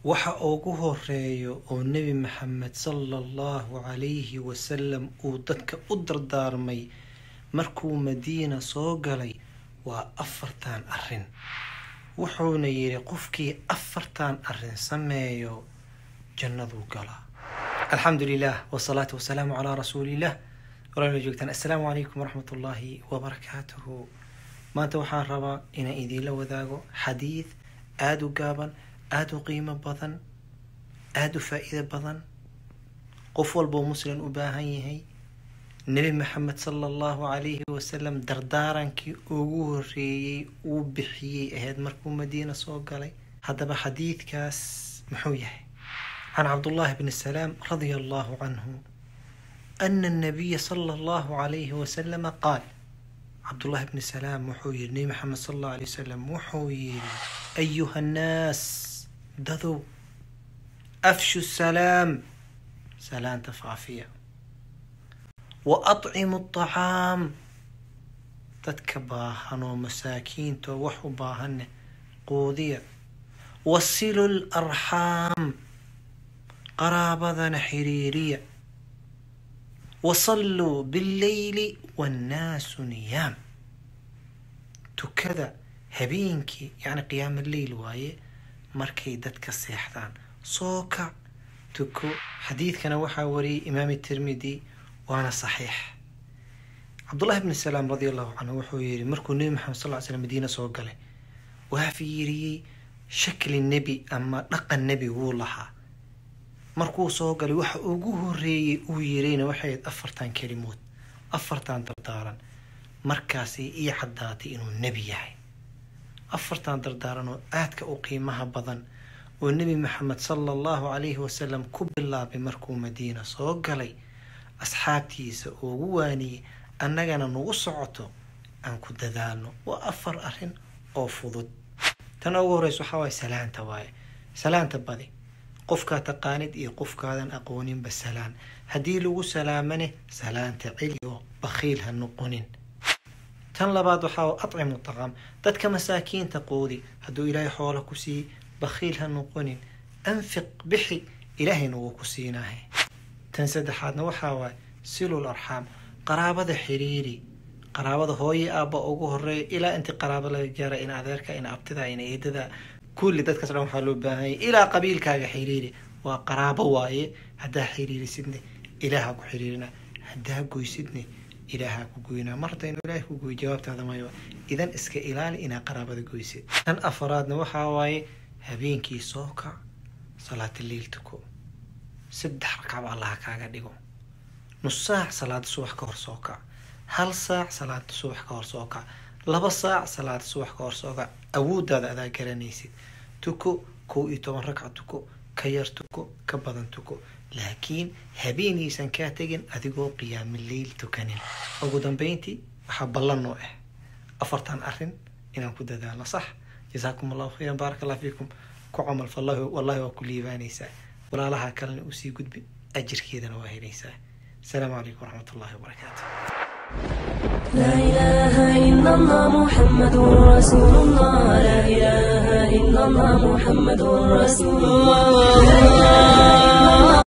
waxa ugu horeeyo oo nebi maxamed sala allahu calayhi wasalam uu dadka u dardaarmay markuu madiina soo galay waa afartan arrin wuxuuna yidhi qofkii afartan arrin sameeyo jannaduu galaa alxamdu lilah wasalaatu wasalaamu calaa rasuuliillah walaala joogtaan assalaamu calaykum waraxmat ullaahi wabarakaatuhu maanta waxaan rabaa inaan idiinla wadaago xadiid aada u gaaban aada u qiimo badan aada u faa-iido badan qof walboo muslim u baahan yahay nebi maxamed sala allahu calayhi wasalam dardaarankii ugu horeeyey uu bixiyey ahayd markuu madiina soo galay haddaba xadiidkaas muxuu yahay can cabdullaahi bni salaam radia allahu canhu ana annabiya sala allahu calayhi wasalama qaal cabdullaahi bni salaam wuxuu yihi nebi maxamed sala allahu alay wasalam wuxuu yihi ayuha annaas dadow afshu salaam salaanta faafiya wa atcimu atacaam dadka baahan oo masaakiinta oo wax u baahanne quudiya wasilu larxaam qaraabadana xiriiriya wasalluu billeyli wannaasu niyaam tukada habeenkii yacni qiyaama leyl waaye markay dadka seexdaan soo kac tuko xadiidkana waxaa wariyay imaam tirmidi waana saxiix cabdullahi bni salaam radia allahu canhu wuxuu yihi markuu nebi maxamed sal ly slam madiina soo galay waa fiiriyey shakli nebi ama dhaqan nebi wuu lahaa markuu soo galay waxa ugu horeeyey uu yirayna waxay afartan kelimood afartan dardaaran markaasay ii caddaatay inuu nebi yahay afartan dardaaran oo aadka u qiimaha badan oo nebi maxamed sala allahu calayhi wasalam ku bilaabay markuu madiina soo galay asxaabtiisa ugu waaniyey annagana nagu socoto aan ku dadaalno waa afar arrin oo fudud tan ugu horeysa waxaa waaye salaanta waaye salaanta badi qofkaa taqaanid iyo qofkaadan aqooninba salaan haddii lagu salaamane salaanta celi oo bakhiil ha noqonin tan labaad waxaa atcimu taqaam dadka masaakiinta qoodi hadduu ilaahay xoola ku siiyey bakhiil ha noqonin anfiq bixi ilaahayna wuu ku siinahay tan saddexaadna waxaa waaye silul arxaam qaraabada xiriiri qaraabada hooye aabba ugu horeeya ilaa intii qaraabo laga gaara in adeerka in abtida in eedada kulli dadkaas dhan waxaa loo baahanyay ilaa qabiilkaaga xiriiri waa qaraabo waaye haddaa xiriirisidne ilaaha ku xiriirina haddaa goysidne ilaaha ku goynaa mar haddaynu ilaahay ku goy jawaabtaada mayo idan iska ilaali inaa qaraabada goysid tan afaraadna waxaa waaye habeenkii soo kac salaata liil tuko saddex ragcaba allaha kaaga dhigo nus saac salaada subax ka hor soo kac hal saac salaada subax ka hor soo kac laba saac salaada subax ka hor soo kac awooddaada adaa garanaysid tuko kow iyo toban ragca tuko ka yar tuko ka badan tuko laakiin habeenaysan kaa tegin adigoo qiyaamo leyl tukanin ugu dambeyntii waxaa ballan noo ah afartan arrin inaan ku dadaalno sax jasaakum allahu khayran baaraka allah fiikum ku camal fallahi wallahi waa ku liibaanaysaa walaalaha kalena usii gudbi ajirkeedana waa helaysaa asalaamu calaykum waraxmat ullahi wabarakaatu لا إله إلا الله محمد رسول الله لا إله إلا الله محمد رسول الله